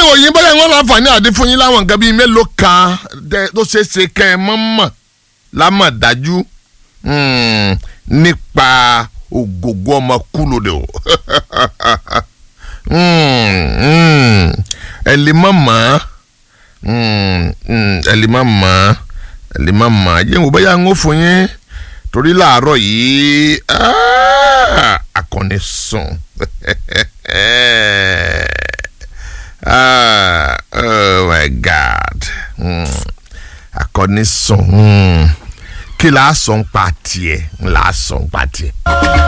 ìròyìn bóyá wọn láǹfààní àdé fún yín láwọn nǹkan bíi mélòó kan tẹ- tó ṣeé ṣe kẹ́ ẹ mọ̀ mọ̀ lámọ̀dájú mm, nípa ògògó ọmọ kúlódé o Mm, mm, ẹ lè má mọ̀ Mm, mm, ẹ lè má mọ̀ ẹ lè má mọ̀ ẹ jẹ́ n wò bóyá ń ó fún yín torí láàárọ̀ yìí ah, akọni sùn ah, oh my god mm, akọni sùn mm, kí la sọ ń pa tiẹ̀ la sọ ń pa tiẹ̀.